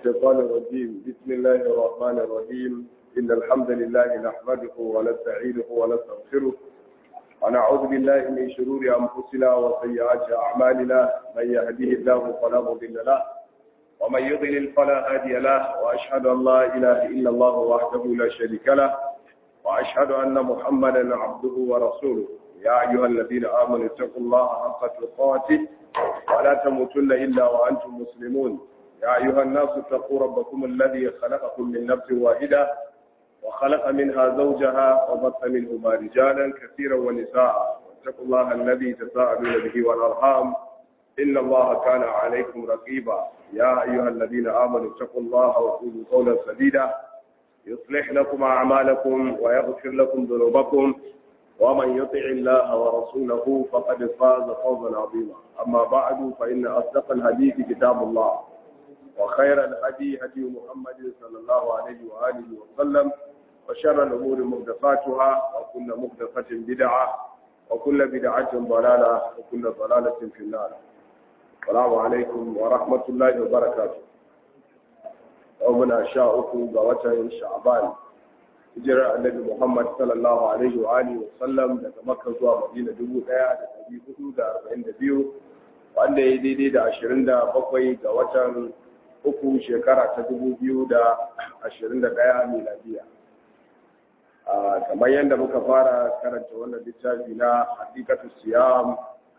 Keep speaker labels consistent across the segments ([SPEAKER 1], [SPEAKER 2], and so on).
[SPEAKER 1] الشيطان الرجيم بسم الله الرحمن الرحيم إن الحمد لله نحمده ونستعينه ونستغفره ونعوذ بالله من شرور أنفسنا وسيئات أعمالنا من يهديه الله فلا مضل له ومن يضلل فلا هادي له وأشهد أن لا إله إلا الله وحده لا شريك له وأشهد أن محمدا عبده ورسوله يا أيها الذين آمنوا اتقوا الله حق تقاته ولا تموتن إلا وأنتم مسلمون يا أيها الناس اتقوا ربكم الذي خلقكم من نفس واحدة وخلق منها زوجها وبث منهما رجالا كثيرا ونساء واتقوا الله الذي تساءلون به والأرحام إن الله كان عليكم رقيبا يا أيها الذين آمنوا اتقوا الله وقولوا قولا سديدا يصلح لكم أعمالكم ويغفر لكم ذنوبكم ومن يطع الله ورسوله فقد فاز فوزا عظيما أما بعد فإن أصدق الحديث كتاب الله وخير الهدي هدي محمد صلى الله عليه وآله وسلم وشر الأمور محدثاتها وكل محدثة بدعة وكل بدعة ضلالة وكل ضلالة في النار السلام عليكم ورحمة الله وبركاته يومنا شاءكم بوجه شعبان hijirar annabi Muhammad sallallahu alaihi wa alihi wa sallam daga Makka zuwa Madina 1442 wanda ya daidai da 27 ga watan uku shekara ta 2021 miladiya kamar yadda muka fara karanta wannan littafi na hakikatu siyam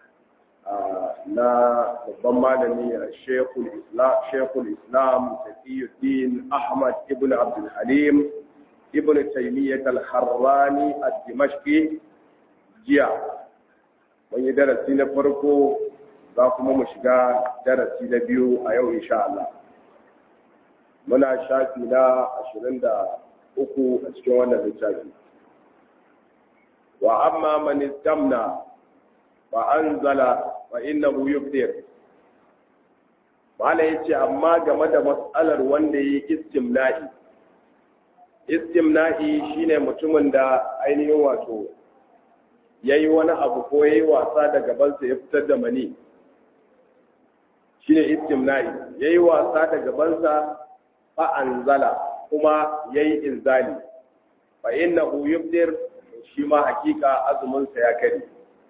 [SPEAKER 1] na babban malami shekul islam shekul islam taqiyuddin ahmad ibn abdul halim ibn taymiyyah al-harrani ad-dimashqi jiya mun yi darasi na farko za kuma mu shiga darasi na biyu a yau insha Allah muna shafi na 23 a cikin wannan littafi wa amma man istamna fa anzala fa innahu yuftir mala yace amma game da mas'alar wanda yi istimna'i istimna'i shine mutumin da ainihin wato yayi wani abu ko yayi wasa da gabansa ya fitar da mani shine istimna'i yayi wasa da gabansa fa anzala kuma yayi inzali fa innahu yufdir shi ma hakika azumin sa ya kare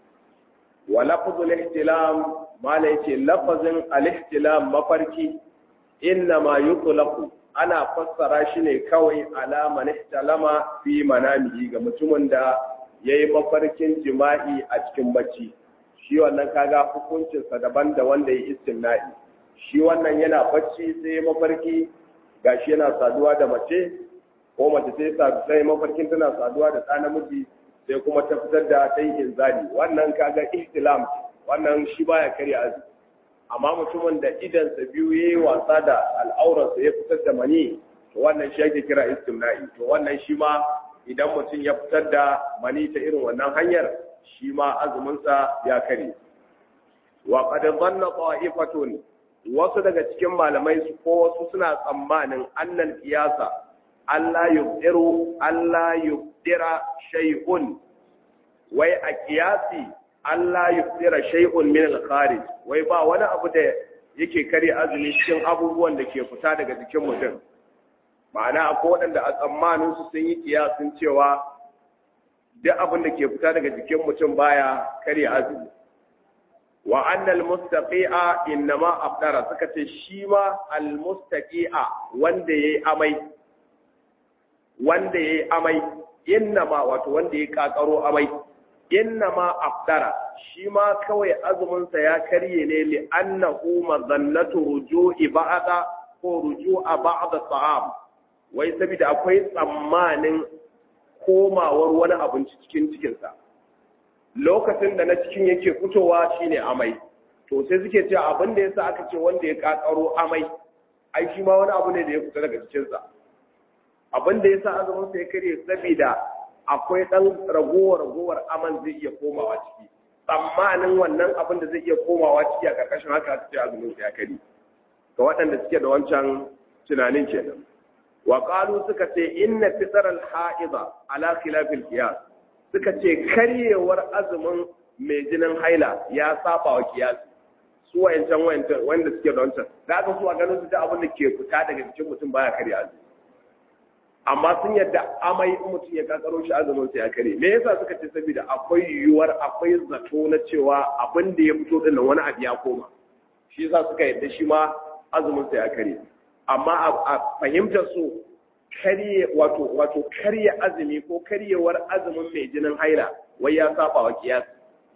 [SPEAKER 1] wa lafzul ihtilam mala yace lafazin al-ihtilam mafarki inna ma yutlaqu ana fassara shi ne kawai alama na talama fi manamihi ga mutumin da ya yi mafarkin jima'i a cikin bacci shi wannan kaga hukuncinsa daban da wanda ya istimna'i shi wannan yana bacci sai ya mafarki gashi yana saduwa da mace ko mace sai sai mafarkin tana saduwa da ɗa namiji sai kuma ta fitar da ta yi inzali wannan kaga ihtilam wannan shi baya karya azumi amma mutumin da idansa biyu ya yi wasa da al'aurarsa ya fitar da mani to wannan shi ake kira istimna'i to wannan shi ma idan mutum ya fitar da mani ta irin wannan hanyar shi ma azuminsa ya kare wa qad dhanna qa'ifatun wasu daga cikin malamai su ko wasu suna tsammanin annal qiyasa Allah yubdiru Allah yubdira shay'un wai a qiyasi Allah ya tsira shay'un min al-kharij wai ba wani abu da yake kare azumi cikin abubuwan da ke fita daga jikin mutum ma'ana akwai waɗanda a tsammanin su sun yi kiyasin cewa duk abin da ke fita daga jikin mutum baya kare azumi wa anna al-mustaqi'a innama afdara suka ce shi ma al-mustaqi'a wanda yayi amai wanda yayi amai innama wato wanda yayi kakaro amai inna ma afdara shi ma kawai azuminsa ya karye ne li annahu mazannatu ruju'i ba'da ko ruju'a ba'da ta'am wai saboda akwai tsammanin komawar wani abinci cikin cikinsa lokacin da na cikin yake fitowa shine amai to sai suke cewa abin da yasa aka ce wanda ya kakaro amai ai shi ma wani abu ne da ya fita daga cikinsa abin da yasa azuminsa ya karye saboda akwai ɗan ragowar-ragowar aman zai iya komawa ciki tsammanin wannan abin da zai iya komawa ciki a ƙarƙashin haka su ce azumin ya kari ga waɗanda suke da wancan tunanin kenan wa qalu suka ce inna fitr al ha'iza ala khilaf al qiyas suka ce karyewar azumin mai jinin haila ya saba wa kiyasi su wayancan wayancan wanda suke da wancan da aka su a ganin su ta abin da ke fita daga jikin mutum baya karya azumi amma sun yadda amai in mutum ya kakaro shi azumin sa ya kare me yasa suka ce saboda akwai yiwuwar akwai zato na cewa abin da ya fito din wani abu ya koma shi yasa suka yadda shi ma azumin sa ya kare amma a fahimtar su karye wato wato karye azumi ko karyewar azumin mai jinin haila wai ya saba wa kiyasi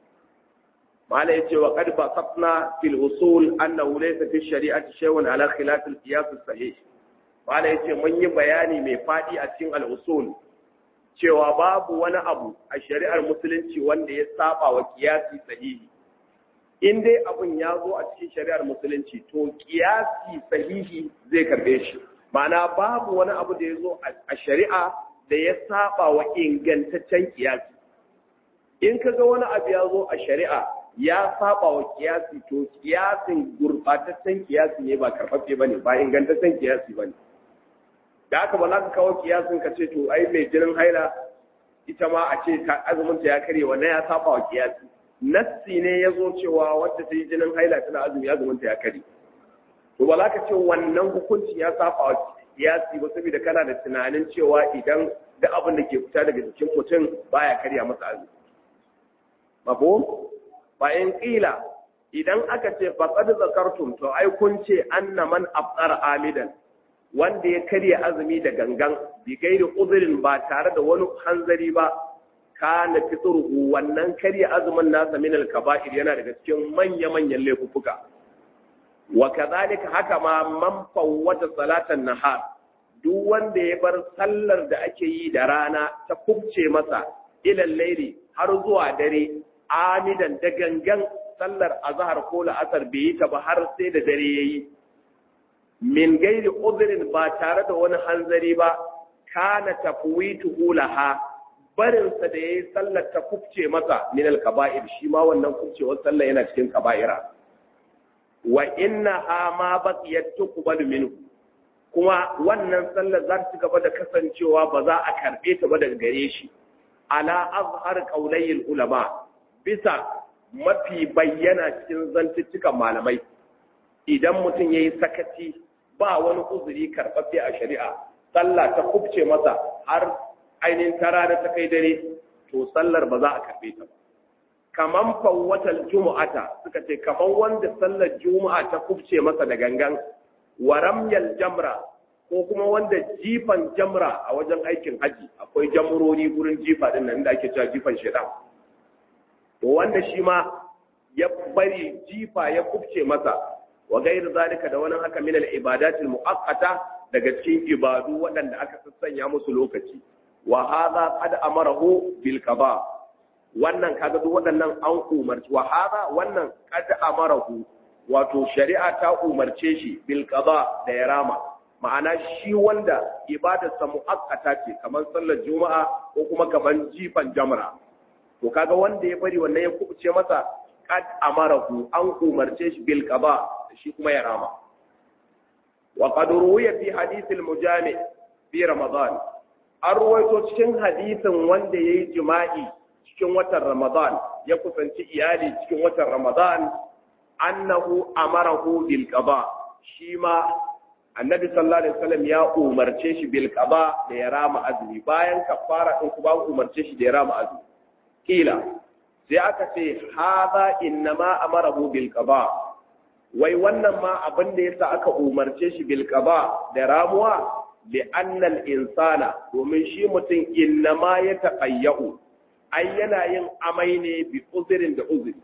[SPEAKER 1] mala yace wa qad basatna fil usul annahu laysa fi shari'ati shay'un ala khilaf al qiyas as sahih mala yace mun yi bayani mai fadi a cikin al usul cewa babu wani abu a shari'ar musulunci wanda ya saba wa kiyasi sahihi in dai abun ya zo a cikin shari'ar musulunci to kiyasi sahihi zai karbe shi ma'ana babu wani abu da ya zo a shari'a da ya saba wa ingantaccen kiyasi in ka ga wani abu ya zo a shari'a ya saba wa kiyasi to kiyasin gurbataccen kiyasi ne ba karfafe bane ba ingantaccen kiyasi bane da aka ba za ka kawo kiyasin ka ce to ai mai jinin haila ita ma a ce ta azumin ta ya karye wannan ya saba wa kiyasi nassi ne ya zo cewa wadda ta yi jinin haila tana azumi azumin ta ya karye to ba za ka ce wannan hukuncin ya saba wa kiyasi ba saboda kana da tunanin cewa idan da abin da ke fita daga jikin mutum baya karya masa azumi mafhum fa in qila idan aka ce faqad zakartum to ai kun ce anna man afṭara amidan wanda ya karya azumi da gangan bi gairi uzrin ba tare da wani hanzari ba kana fitruhu wannan karya azumin nasa min al-kaba'ir yana daga cikin manya manyan laifuffuka wa kadhalika haka ma man fawwata salatan nahar duk wanda ya bar sallar da ake yi da rana ta kubce masa ilal laili har zuwa dare amidan da gangan sallar azhar ko la'asar bai yi ta ba har sai da dare yayi min gairi udhrin ba tare da wani hanzari ba kana tafwituhu laha barin sa da yayi sallar ta kubce masa min al kaba'ir shi ma wannan kubcewar sallar yana cikin kaba'ira wa innaha ma baqiyat tuqbalu minhu kuma wannan sallar za ta ci gaba da kasancewa ba za a karbe ta ba daga gare shi ala azhar qaulayil ulama bisa mafi bayyana cikin zantuttukan malamai idan mutum yayi sakaci ba wani uzuri karɓaɓɓe a shari'a sallah ta kubce masa har ainihin tara da ta kai dare to sallar ba za a karɓe ta ba kaman fawwatal jumu'ata suka ce kaman wanda sallar juma'a ta kubce masa da gangan wa ramyal jamra ko kuma wanda jifan jamra a wajen aikin haji akwai jamurori gurin jifa din nan da ake cewa jifan shedan to wanda shi ma ya bari jifa ya kubce masa wa gairu zalika da wani haka min al-ibadatil muaqqata daga cikin ibadu waɗanda aka sassanya musu lokaci wa hadha qad amarahu bil qada wannan kaga duk waɗannan an umarci wa hadha wannan qad amarahu wato shari'a ta umarce shi bil qada da ya rama ma'ana shi wanda ibadarsa muaqqata ce kamar sallar juma'a ko kuma kamar jifan jamra to kaga wanda ya bari wannan ya kubuce masa qad amarahu an umarce shi bil qada shi kuma ya rama wa qad ruwiya fi hadith al mujami fi ramadan an ruwaito cikin hadisin wanda yayi jima'i cikin watan ramadan ya kusanci iyali cikin watan ramadan annahu amarahu bil qada shi ma annabi sallallahu alaihi wasallam ya umarce shi bil qada da ya rama azumi bayan kafara din kuma umarce shi da ya rama azumi kila sai aka ce hadha innama amarahu bil qada wai wannan ma abin da yasa aka umarce shi bil qada da ramuwa li anna al insana domin shi mutum innama ya taqayyu ai yana yin amai ne bi uzurin da uzuri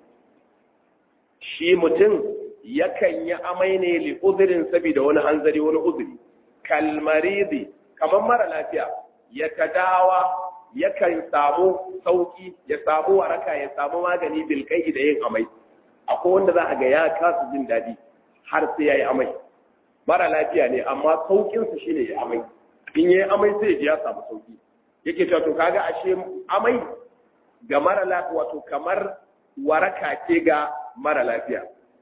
[SPEAKER 1] shi mutum yakan yi amai ne li uzurin saboda wani hanzari wani uzuri kalmaridi kamar mara lafiya ya tadawa yakan samu sauki ya samu waraka ya samu magani bilkai da yin amai akwai wanda za a ga ya kasa jin daɗi har sai ya yi amai mara lafiya ne amma saukinsa shine ya amai in ya yi amai sai ya samu sauki yake cewa to kaga ashe amai ga mara lafiya wato kamar waraka ce ga mara lafiya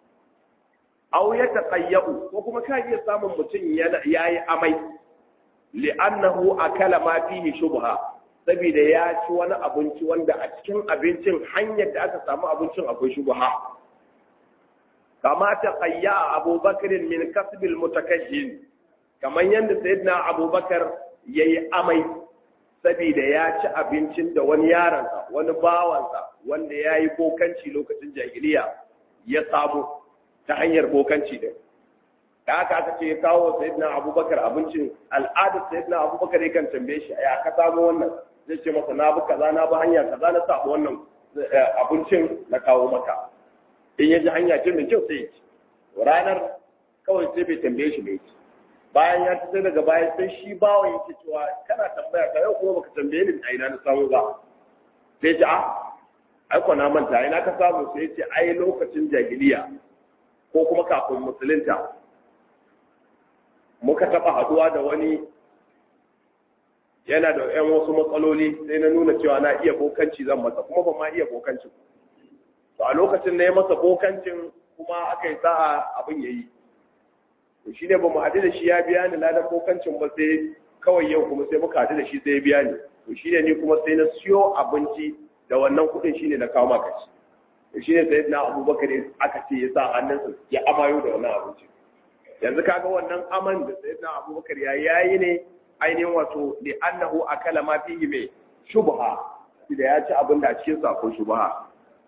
[SPEAKER 1] aw ya taqayyu ko kuma ka iya samun mutum yayi amai li'annahu akala ma fihi shubha saboda ya ci wani abinci wanda a cikin abincin hanyar da aka samu abincin akwai shubha kama ta qayya abubakar min kasbil mutakajjin kamar yadda sayyidina abubakar yayi amai saboda ya ci abincin da wani yaransa wani bawansa wanda ya yi bokanci lokacin jahiliya ya samu ta hanyar bokanci din da haka aka ce ya kawo sayyidina abubakar abincin al'adar sayyidina abubakar ya kan tambaye shi ya ka samu wannan zai ce masa na bi kaza na bi hanya kaza na samu wannan abincin na kawo maka in ya ji hanya ce mai kyau sai ya ci ranar kawai sai bai tambaye shi bai ci bayan ya ci sai daga baya sai shi bawan yake cewa kana tambaya ka yau kuma baka tambaye ni a ina na samu ba sai ce a ai ko na manta ina ka samu sai ce ai lokacin jahiliya ko kuma kafin musulunta muka taba haduwa da wani yana da yan wasu matsaloli sai na nuna cewa na iya bokanci zan masa kuma ba ma iya bokancin to a lokacin na ya masa bokancin kuma aka yi sa'a abin yayi to shi ne ba mu haɗu da shi ya biya ni ladan bokancin ba sai kawai yau kuma sai muka haɗu da shi sai ya biya ni to shi ne ni kuma sai na siyo abinci da wannan kuɗin shi ne na kawo maka shi to shi ne sai na abubakar aka ce ya sa hannunsa ya amayo da wannan abinci yanzu kaga wannan aman da sai na abubakar ya yayi ne ainihin wato li annahu akala ma fihi mai shubha da ya ci abin da a cikin sa ko shubha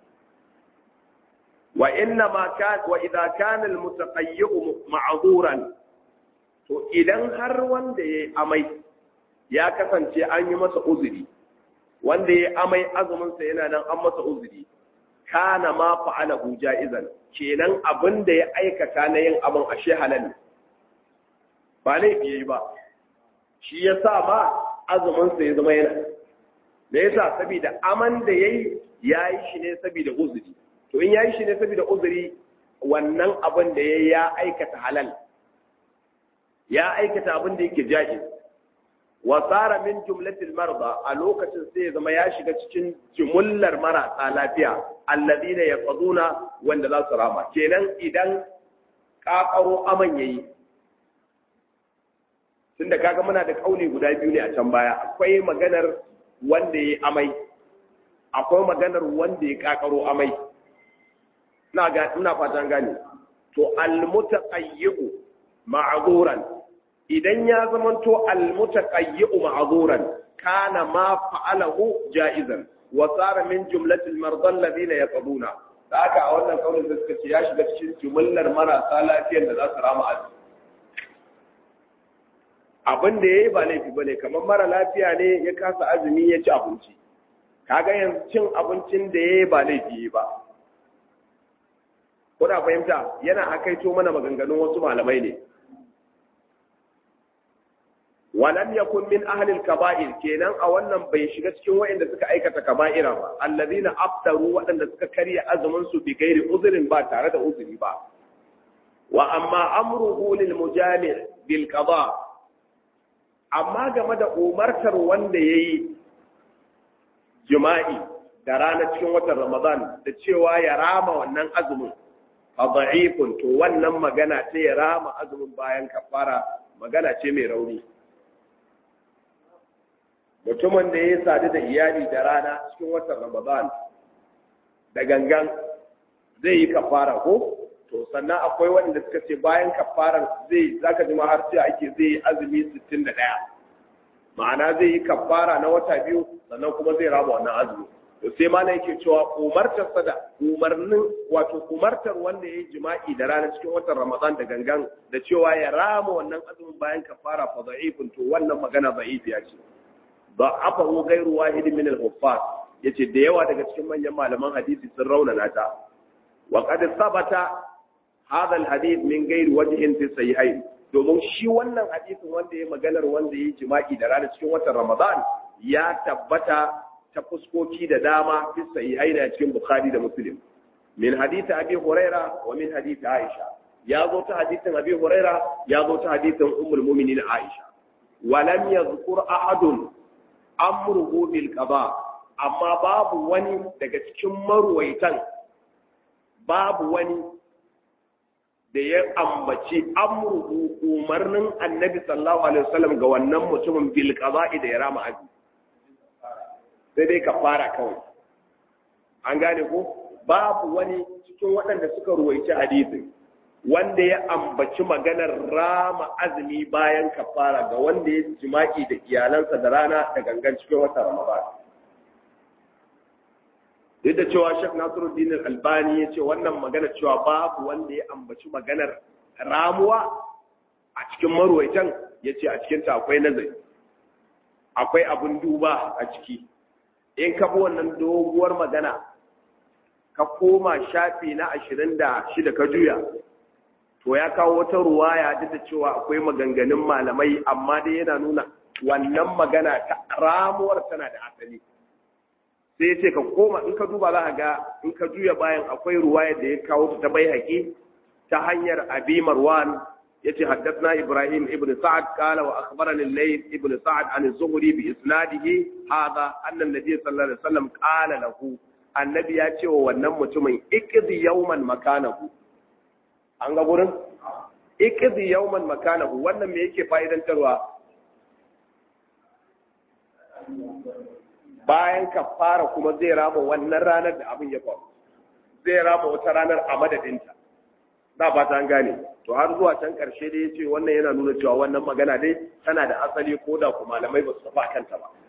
[SPEAKER 1] wa inna ma kan wa idza kana al mutaqayyu ma'zuran to idan har wanda yayi amai ya kasance an yi masa uzuri wanda yayi amai azumin sa yana nan an masa uzuri kana ma fa'alahu ja'izan kenan abin da ya aikata na yin abin ashe halal ne ba laifi yayi ba shi yasa ma azumin sa ya zama yana me yasa saboda aman da yayi yayi shi ne saboda uzuri to in yayi shi ne saboda uzuri wannan abin da yayi ya aikata halal ya aikata abin da yake jaiz wa sara min jumlatil marda a lokacin sai ya zama ya shiga cikin jumullar marasa lafiya alladina yaqaduna wanda za su rama kenan idan kakaro aman yayi tunda kaga muna da kauli guda biyu ne a can baya akwai maganar wanda yayi amai akwai maganar wanda ya kakaro amai ina ga ina fatan gane to al mutaqayyi'u ma'zuran idan ya zamanto almutaqayyi'u ma'zuran kana ma fa'alahu ja'izan wa sara min jumlatil marda alladhina yaqbuna haka a wannan kaulin da suka ce ya shiga cikin jumlar marasa lafiyar da za su rama azumi abin da yayi ba laifi bane kamar mara lafiya ne ya kasa azumi ya ci abinci kaga yanzu cin abincin da yayi ba laifi yayi ba kuna fahimta yana hakaito mana maganganun wasu malamai ne walam yakun min ahli al-kaba'ir kenan a wannan bai shiga cikin waɗanda suka aikata kaba'ira ba allazina aftaru waɗanda suka karya azumin su bi gairi uzrin ba tare da uzuri ba wa amma amruhu lil mujami' bil qada amma game da umartar wanda yayi jima'i da rana cikin watan Ramadan da cewa ya rama wannan azumin fa da'ifun to wannan magana ce ya rama azumin bayan kafara magana ce mai rauni mutumin da ya sadu da iyali da rana cikin watan Ramadan da gangan zai yi kafara ko to sannan akwai waɗanda suka ce bayan kafarar zai zaka ji har sai ake zai yi azumi 61 ma'ana zai yi kafara na wata biyu sannan kuma zai raba wannan azumi to sai ma yake cewa umartar sada umarnin wato umartar wanda ya yi jima'i da rana cikin watan Ramadan da gangan da cewa ya rama wannan azumin bayan kafara fa da'ifun to wannan magana da'ifiya ce ضعفه غير واحد من الحفاظ yace da yawa daga cikin manyan malaman hadisi sun raunana ta wa qad sabata hadha alhadith min ghairi wajhin fi sahihain domin shi wannan hadisin wanda ya maganar wanda ya jima'i da rana cikin watan Ramadan ya tabbata ta fuskoki da dama fi sahihain a cikin Bukhari da Muslim min hadith Abi Huraira wa min hadith Aisha ya zo ta hadisin Abi Huraira ya zo ta hadisin Ummul Mu'minin Aisha wa lam yadhkur ahadun amruhu bil qada amma babu wani daga cikin marwaitan babu wani da ya ambaci amruhu umarnin annabi sallallahu alaihi wasallam ga wannan mutumin bil qada'i da ya rama aji sai dai kafara kawai an gane ko babu wani cikin waɗanda suka ruwaici hadisin wanda ya ambaci maganar rama azumi bayan kafara ga wanda ya jima'i da iyalansa da rana da gangan cikin wata ramadan duk da cewa Sheikh Nasiruddin Al-Albani ya ce wannan magana cewa babu wanda ya ambaci maganar ramuwa a cikin marwaitan ya ce a cikinta akwai nazari akwai abin duba a ciki in ka bi wannan doguwar magana ka koma shafi na ashirin da shida ka juya to ya kawo wata ruwaya duk da cewa akwai maganganun malamai amma dai yana nuna wannan magana ta ramuwar tana da asali sai ce ka koma in ka duba za ga in ka juya bayan akwai ruwaya da ya kawo ta ta bai haƙi ta hanyar abi marwan yace haddathna ibrahim ibn sa'ad qala wa akhbarani al-layth ibn sa'ad an az-zuhri bi isnadihi hadha anna an-nabiy sallallahu alaihi wasallam qala lahu annabi ya ce wa wannan mutumin iqdi yawman makanahu an ga gurin iqdi yawman makanahu wannan me yake fa'idantarwa bayan kafara kuma zai rama wannan ranar da abin ya faru zai rama wata ranar a madadinta da ba ta gane to har zuwa can karshe dai yace wannan yana nuna cewa wannan magana dai tana da asali ko da kuma malamai ba su tafi kanta ba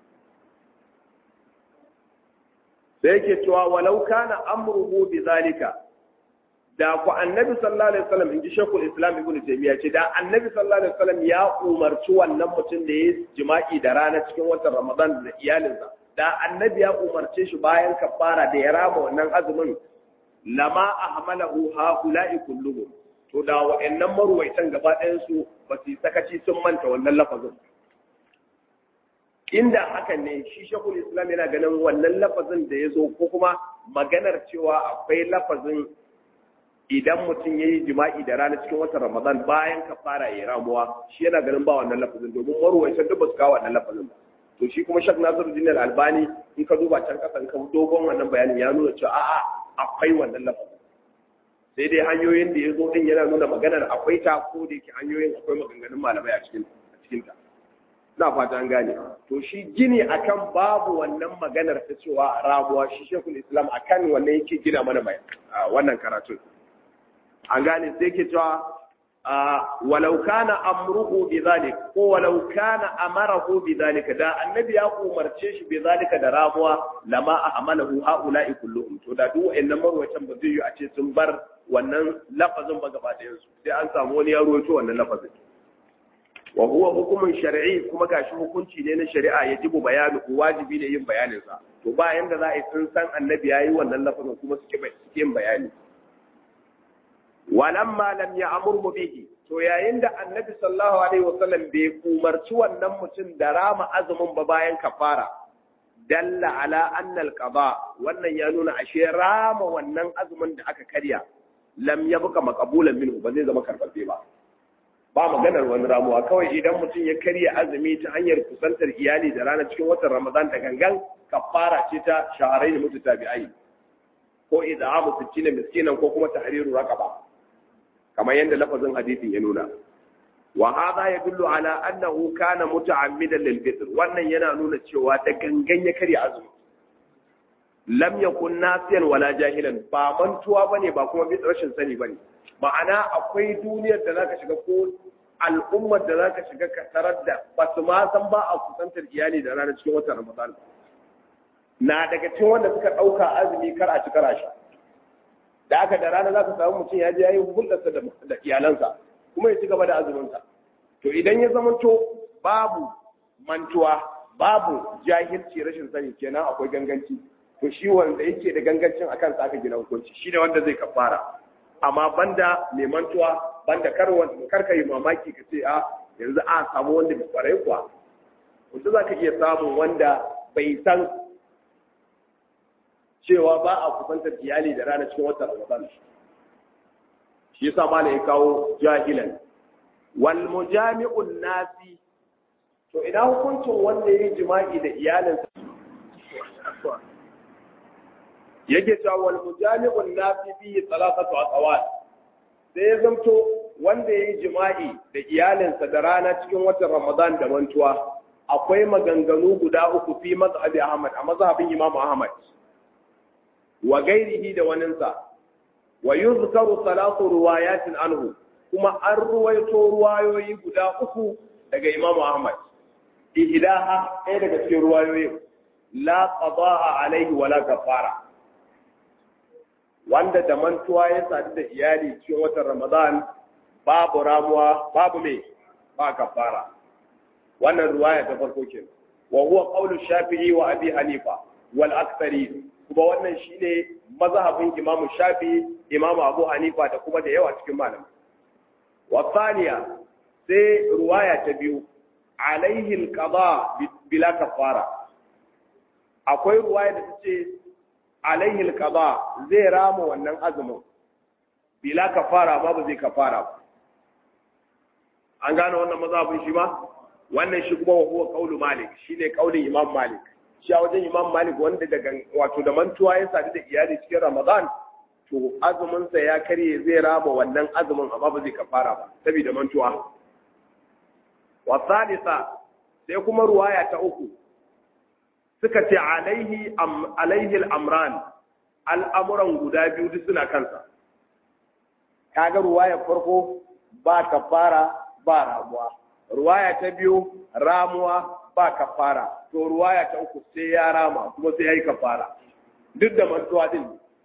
[SPEAKER 1] sai yake cewa walau kana amruhu bi zalika da ku annabi sallallahu alaihi wasallam inji shekul islam ibn taymiya ce da annabi sallallahu alaihi wasallam ya umarci wannan mutum da ya jima'i da rana cikin watan ramadan da iyalinsa da annabi ya umarce shi bayan kafara da ya rama wannan azumin lama ahmalahu haula'i kulluhum to da wa'annan maruwaitan gaba ɗayan su ba su sakaci sun manta wannan lafazin inda haka ne shi shekul islam yana ganin wannan lafazin da ya zo ko kuma maganar cewa akwai lafazin idan mutum ya yi jima'i da rana cikin watan ramadan bayan ka fara ya ramuwa shi yana ganin ba wannan lafazin domin maruwaitan duk ba su kawo wannan lafazin ba to shi kuma shak nasiruddin albani in ka duba can kasan ka dogon wannan bayanin ya nuna cewa a'a akwai wannan lafazin sai dai hanyoyin da ya zo din yana nuna maganar akwai ta ko da yake hanyoyin akwai maganganun malamai a cikin a cikin ta ina fata an gane to shi gini akan babu wannan maganar ta cewa rabuwa shi shekul islam akan wannan yake gina mana mai wannan karatun an gane sai ke cewa walau kana amruhu bi zalik ko walau kana amarahu bi zalika da annabi ya umarce shi bi zalika da ramuwa lama ahmalahu haula'i kulluhum to da duk wayannan marwatan ba zai yi a ce sun bar wannan lafazin ba gaba ɗayan su sai an samu wani ya rawaito wannan lafazin wa huwa hukumun shar'i kuma gashi hukunci ne na shari'a yajibu bayanu wajibi ne yin bayanin sa to ba yanda za a yi sun san annabi yayi wannan lafazin kuma suke yin bayani walamma lam ya'muru bihi to yayin da annabi sallallahu alaihi wasallam bai umarci wannan mutum da rama azumin ba bayan kafara dalla ala anna alqada wannan ya nuna ashe rama wannan azumin da aka karya lam yabqa maqbulan minhu ba zai zama karfafe ba ba maganar wani ramuwa kawai idan mutum ya karya azumi ta hanyar kusantar iyali da rana cikin watan ramadan da gangan kafara ce ta shaharai da mutu tabi'ai ko ida'amu sittina miskinan ko kuma tahriru raqaba kamar yadda lafazin hadisin ya nuna wa hadha yadullu ala annahu kana muta'ammidan lil fitr wannan yana nuna cewa da gangan ya karya azumi lam yakun nasiyan wala jahilan ba mantuwa bane ba kuma bi rashin sani bane ma'ana akwai duniyar da zaka shiga ko al'ummar da zaka shiga ka tarar da ba su ma san ba a kusantar iyali da ranar cikin watan ramadan na daga cikin wanda suka ɗauka azumi kar a ci kar a sha da aka da rana za ka samu mutum ya je ya yi hulɗarsa da iyalansa kuma ya ci gaba da azuminsa to idan ya zamanto babu mantuwa babu jahilci rashin sani kenan akwai ganganci to shi wanda yake da gangancin a kansa aka gina hukunci shi ne wanda zai kafara amma banda mai mantuwa banda kar kar ka yi mamaki ka ce a yanzu a samu wanda bai kwarai kuwa wanda za ka iya samun wanda bai san cewa ba a kusantar iyali da rana cikin watan Ramadan shi yasa malai ya kawo jahilan wal mujami'un nasi to ina hukuncin wanda yayi jima'i da iyalinsa yake cewa wal mujami'un nasi bi salatatu aqwal sai ya zamto wanda yayi jima'i da iyalinsa da rana cikin watan Ramadan da mantuwa akwai maganganu guda uku fi mazhabi Ahmad a mazhabin Imam Ahmad wa gairihi da waninsa wa yuzkaru salatu ruwayatin anhu kuma an ruwaito ruwayoyi guda uku daga Imam Ahmad ihdaha ɗaya daga cikin ruwayoyin la qada'a alaihi wala kafara wanda da mantuwa ya sadu da iyali cikin watan Ramadan babu ramuwa babu me ba kafara wannan ruwaya ta farko kenan wa huwa qawlu Shafi'i wa Abi Hanifa wal aktsari kuma wannan shine mazhabin Imam Shafi'i Imam Abu Hanifa da kuma da yawa cikin malamai wa thaniya sai ruwaya ta biyu alaihi alqada bila kafara akwai ruwaya da tace alaihi alqada zai rama wannan azumin bila kafara ba ba zai kafara ba an gane wannan mazhabin shi ma wannan shi kuma huwa qaulu malik shine qaulin imam malik shi a wajen imam malik wanda daga wato da mantuwa ya sadu da iyali cikin ramadan to azumin sa ya karye zai rama wannan azumin amma ba zai kafara ba saboda mantuwa wa thalitha sai kuma ruwaya ta uku suka ce alaihi am alaihi al-amran al'amuran guda biyu duk suna kansa kaga ruwaya farko ba kafara ba ramuwa ruwaya ta biyu ramuwa ba kafara to ruwaya ta uku sai ya rama kuma sai ya yi kafara duk da mantuwa din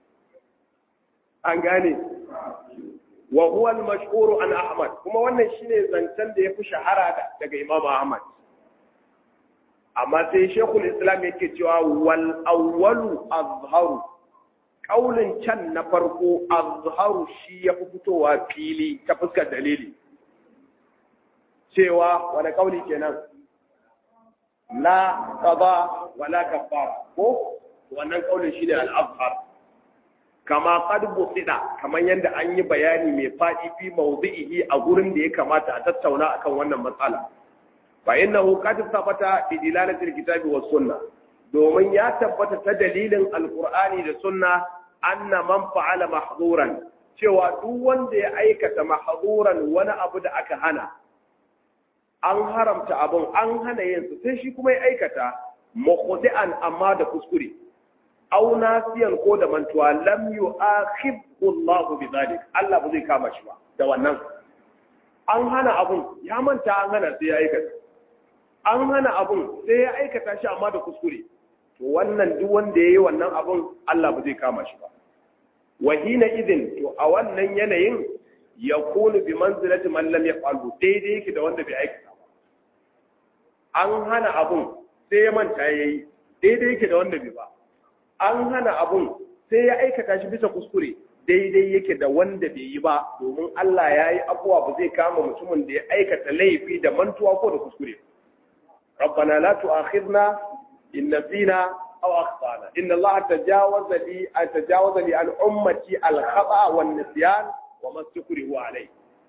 [SPEAKER 1] an gane wa huwa al-mashhur an Ahmad kuma wannan shine zancen da yafi shahara daga Imam Ahmad amma sai Sheikhul Islam yake cewa wal awwalu azharu kaulin can na farko azharu shi yafi fitowa fili ta fuskar dalili cewa wani kauli kenan la qada wala kafara ko wannan kaulin shine al-azhar kama qad busida kaman yanda an yi bayani mai fadi fi mawdi'ihi a gurin da ya kamata a tattauna akan wannan matsala fa innahu qad thabata bi dilalati al-kitabi was sunnah domin ya tabbata ta dalilin alqur'ani da sunna anna man fa'ala mahdhuran cewa duk wanda ya aikata mahdhuran wani abu da aka hana an haramta abun an hana yin su sai shi kuma ya aikata mukhdi'an amma da kuskure aw nasiyan ko da mantuwa lam yu'akhidhu Allah bi zalik Allah ba zai kama shi ba da wannan an hana abun ya manta an hana sai ya aikata an hana abun sai ya aikata shi amma da kuskure to wannan duk wanda yayi wannan abun Allah ba zai kama shi ba wa hina idin to a wannan yanayin yakunu bi manzilati man lam yaf'alu daidai yake da wanda bai aikata ba an hana abun sai ya manta yayi daidai yake da wanda bai ba an hana abun sai ya aikata shi bisa kuskure daidai yake da wanda bai yi ba domin Allah ya yi abuwa ba zai kama mutumin da ya aikata laifi da mantuwa ko da kuskure rabbana la tu'akhidna in nasina aw akhtana inna Allah tajawaza li an tajawaza li an ummati al khata wan nisyan wa ma sukrihu alayhi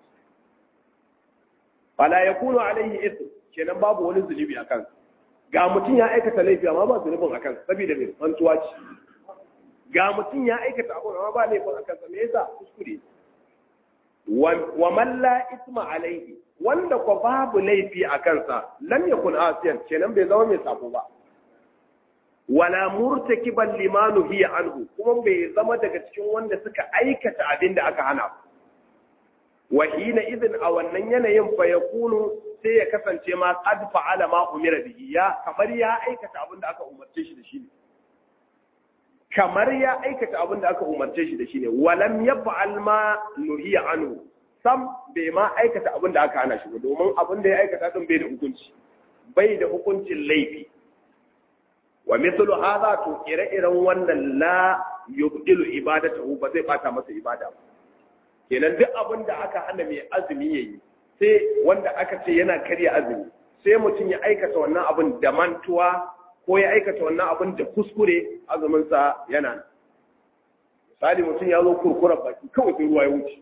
[SPEAKER 1] fala yakunu alayhi ithm kenan babu wani zunubi akan ga mutum ya aikata laifi amma ba zunubin akan saboda mai mantuwa ce ga mutum ya aikata abu amma ba laifin akan sa me yasa kuskure wa man la isma alaihi wanda ko babu laifi a kansa lam yakun asiyan kenan bai zama mai sabo ba wala murtakiban limanu hiya anhu kuma bai zama daga cikin wanda suka aikata abin da aka hana ba wa hina idin a wannan yanayin fa yakunu sai ya kasance ma qad fa'ala ma umira bihi ya kamar ya aikata abin da aka umarce shi da shi ne kamar ya aikata abin da aka umarce shi da shi ne walam yaf'al ma nuhiya anhu sam bai ma aikata abin da aka hana shi ba domin abin da ya aikata din bai da hukunci bai da hukuncin laifi wa mithlu hadha to ire-iren wannan la yubdilu ibadatahu ba zai bata masa ibada ba kenan duk abin da aka hana mai azumi yayi sai wanda aka ce yana karya azumi sai mutum ya aikata wannan abin da mantuwa ko ya aikata wannan abin da kuskure azuminsa yana nan misali mutum ya zo kurkurar baki kawai sai ruwa ya wuce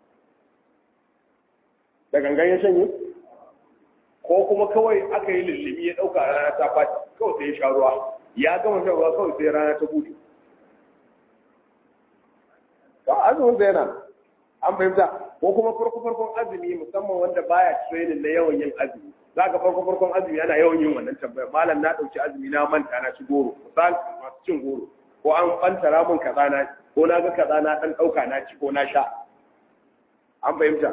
[SPEAKER 1] da gangan ya shanye ko kuma kawai aka yi lullumi ya ɗauka rana ta faci kawai sai ya sha ruwa ya gama shan ruwa kawai sai rana ta buɗe ba azumin yana an fahimta ko kuma farko farkon azumi musamman wanda baya training na yawan yin azumi za ka farko farkon azumi ana yawan yin wannan tambaya malam na ɗauki azumi na manta na ci goro misal masu cin goro ko an fantara mun kaza na ko na ga kaza na dan dauka na ci ko na sha an fahimta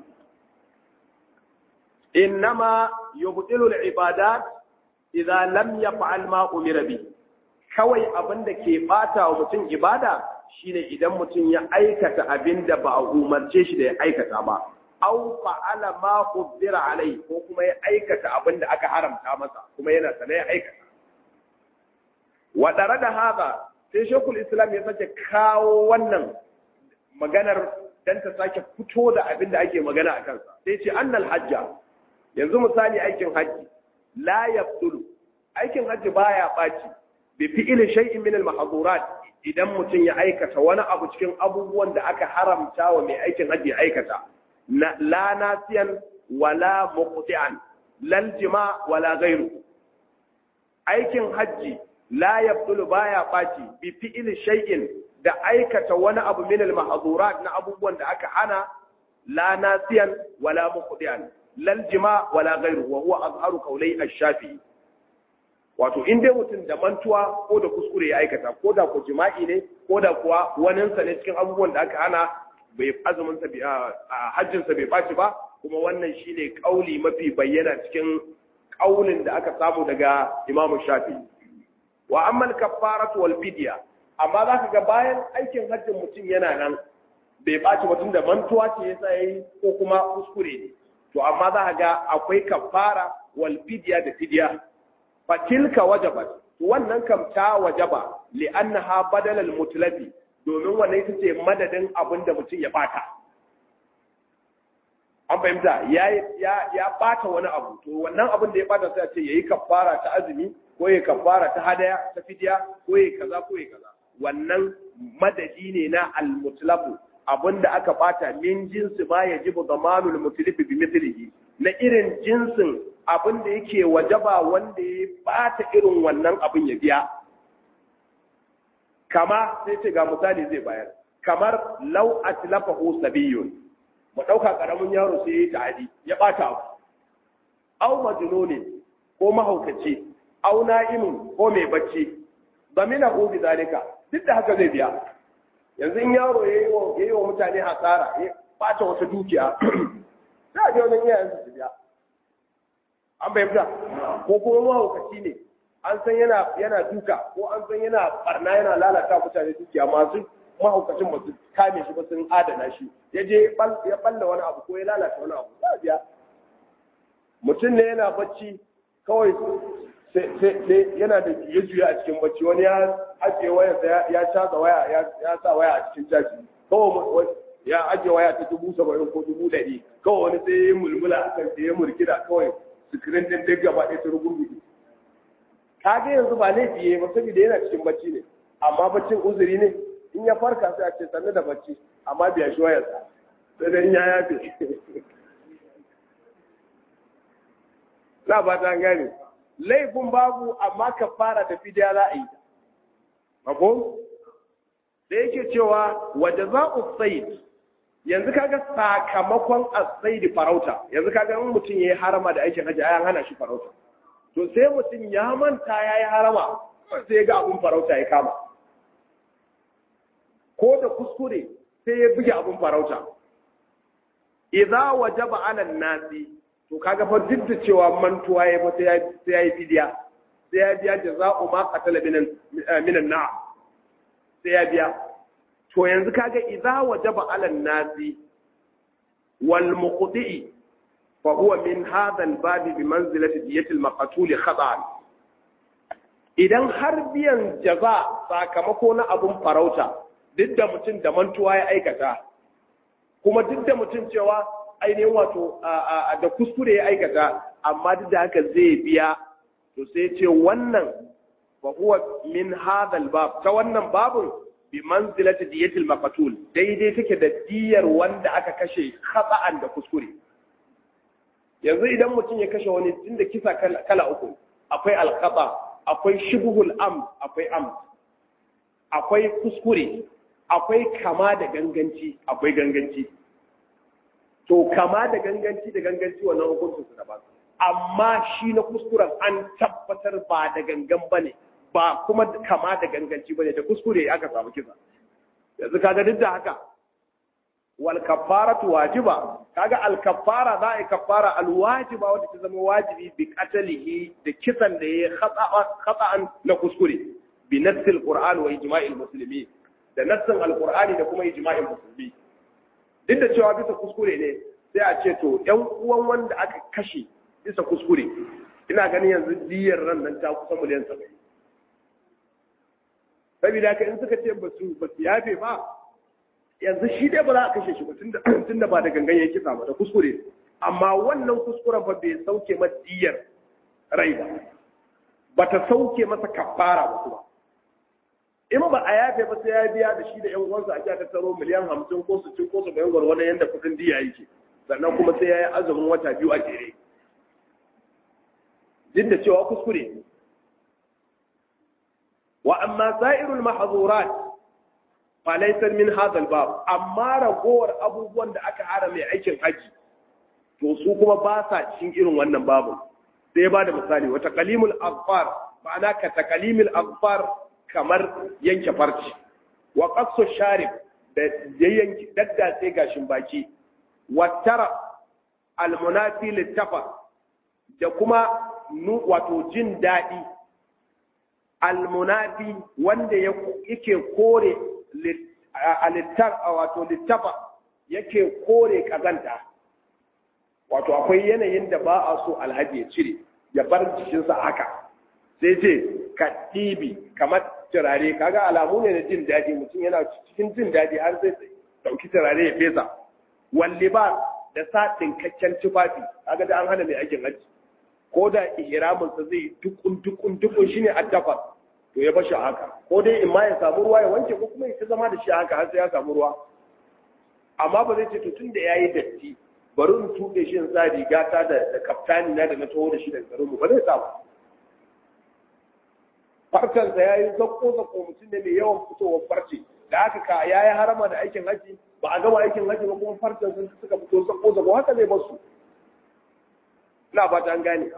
[SPEAKER 1] innama yubtilu al-ibadat idza lam yaf'al ma umira bi kawai abinda ke bata wa mutum ibada shine idan mutum ya aikata abinda ba a umarce shi da ya aikata ba aw fa'ala ma qudira alai ko kuma ya aikata abinda aka haramta masa kuma yana sana ya aikata wa da haka sai shekul islam ya sake kawo wannan maganar dan ta sake fito da abin da ake magana a kansa sai ce annal hajja yanzu misali aikin hajji la yabtulu aikin hajji baya baci bi fi'li shay'in min al idan mutum ya aikata wani abu cikin abubuwan da aka haramta wa mai aikin hajji aikata la nasiyan wala muqti'an lal jima wala ghayru aikin hajji la yabtulu baya baci bi fi'li shay'in da aikata wani abu min al na abubuwan da aka hana la nasiyan wala muqti'an lal jima wala ghayru wa huwa azharu qawlai ash-shafi'i wato in dai mutum da mantuwa ko da kuskure ya aikata ko da ko jima'i ne ko da kuwa waninsa ne cikin abubuwan da aka hana bai azumin sa a hajjin sa bai baci ba kuma wannan shine kauli mafi bayyana cikin kaulin da aka samu daga Imam Shafi wa amma al-kaffaratu wal fidya amma zaka ga bayan aikin hajjin mutum yana nan bai baci ba tunda mantuwa ce yasa yayi ko kuma kuskure ne to amma za ga akwai kaffara wal fidya da fidya fatilka wajabat wannan kam ta wajaba li'annaha badal al-mutlafi domin wannan ita ce madadin abin da mutum ya bata an fahimta ya ya ya bata wani abu to wannan abin da ya bata sai a ce yayi kafara ta azumi ko yayi kafara ta hadaya ta fidiya ko yayi kaza ko yayi kaza wannan madadi ne na al-mutlafu abinda aka bata min jinsi ma yajibu zamanul mutlifi bi mithlihi na irin jinsin abin da yake wajaba wanda ya bata irin wannan abin ya biya kama sai ce ga misali zai bayar kamar lau atlafahu sabiyun mu dauka karamin yaro sai ya ta'adi ya bata abu aw majnuni ko mahaukaci aw na'imun ko mai bacci zamina hu bi zalika duk da haka zai biya yanzu in yaro yayi wa yayi wa mutane hasara ya bata wata dukiya za a je wannan iyayen su biya an fahimta ko kuma mahaukaci ne an san yana yana duka ko an san yana barna yana lalata mutane dukiya masu mahaukacin ba su kame shi ba sun adana shi ya je ya balla wani abu ko ya lalata wani abu za a biya mutum ne yana bacci kawai sai yana da juye-juye a cikin bacci wani ya ajiye wayarsa ya caza waya ya sa waya a cikin caji kawai ya ajiye waya ta dubu saba'in ko dubu ɗari kawai wani sai ya mulmula a kan sai ya murkida kawai sikirin din duk gaba ɗaya ta rugurgudu ka ga yanzu ba laifi ya ba saboda yana cikin bacci ne amma baccin uzuri ne in ya farka sai a ce sannu da bacci amma biya shi wayarsa sai dai in ya yafe na ba ta gane laifin babu amma ka fara da fidiya za a yi mako da yake cewa wadda za u yanzu kaga sakamakon asaidi farauta yanzu kaga in mutum yayi harama da aikin haji ayan hana shi farauta to sai mutum ya manta yayi harama sai ga abun farauta ya kama ko da kuskure sai ya buge abun farauta idza wajaba ala nasi to kaga fa duk da cewa mantuwa ya fa sai yayi fidiya sai ya biya jaza'u ma qatala minan minan na'am sai ya biya to yanzu kaga idza wajaba ala nasi wal muqti fa huwa min hadha al bab bi manzilati diyati al maqtul khata'an idan har biyan jaza sakamako na abun farauta duk da mutum da mantuwa ya aikata kuma duk da mutum cewa ainihin wato da kuskure ya aikata amma duk da haka zai biya to sai ce wannan fa huwa min hadha al bab ta wannan babun bi manzilati diyatil maqtul daidai take da diyar wanda aka kashe khata'an da kuskure yanzu idan mutum ya kashe wani tunda kisa kala uku akwai alkhata akwai shibhul am akwai am akwai kuskure akwai kama da ganganci akwai ganganci to kama da ganganci da ganganci wannan hukuncin su daban amma shi na kuskuren an tabbatar ba da gangan bane ba kuma kama da ganganci bane da kuskure aka samu kisa yanzu kaga duk da haka wal kafaratu wajiba kaga al kafara za a kafara al wajiba wanda ta zama wajibi bi qatalihi da kisan da ya khata'an na kuskure bi nassil qur'an wa ijma'il muslimin da nassin al qur'ani da kuma ijma'il musulmi duk da cewa bisa kuskure ne sai a ce to yan uwan wanda aka kashe bisa kuskure ina ganin yanzu diyar ran nan ta kusa miliyan 70 saboda haka in suka ce ba su ba su yafe ba yanzu shi dai ba za a kashe shi ba tunda ba da gangan ya kisa ba da kuskure amma wannan kuskuren fa bai sauke masa diyar rai ba ba ta sauke masa kafara ba kuma in ba a yafe ba sai ya biya da shi da yan uwansa a ta taro miliyan hamsin ko su cin ko su bayan gwargwadon yadda kudin diya yake sannan kuma sai ya yi azumin wata biyu a jere duk da cewa kuskure wa amma sa'irul mahzurat falaisar min hadal bab amma ragowar abubuwan da aka hara mai aikin haji to su kuma ba sa cikin irin wannan babu sai ba da misali wata kalimul aghfar ma'ana ka takalimul aghfar kamar yanke farci wa qassu sharib da yanke daddace gashin baki wa tara almunafi littafa da kuma wato jin daɗi almunafi wanda yake kore a littar wato littafa yake kore kazanta wato akwai yanayin da ba a so alhaji ya cire ya bar jikinsa haka sai ce ka ɗibi kamar turare kaga alamu ne na jin daɗi mutum yana cikin jin daɗi har sai ɗauki turare ya fesa walli ba da sa ɗinkakken tufafi kaga da an hana mai aikin haji ko da ihraminsa zai dukun dukun dukun shine addafa to ya bashi haka ko dai in ma ya samu ruwa ya wanke ko kuma ya zama da shi haka har sai ya samu ruwa amma ba zai ce to tun da yayi datti bari in tuɓe shi in sa riga ta da da kaftani na da na taho da shi daga garinmu ba zai sa ba farkansa ya yi zakko zakko mutum ne mai yawan fitowar farce da aka ka ya yi harama da aikin haji ba a gama aikin haji ba kuma farcen sun suka fito zakko zakko haka zai basu ina ba ta gane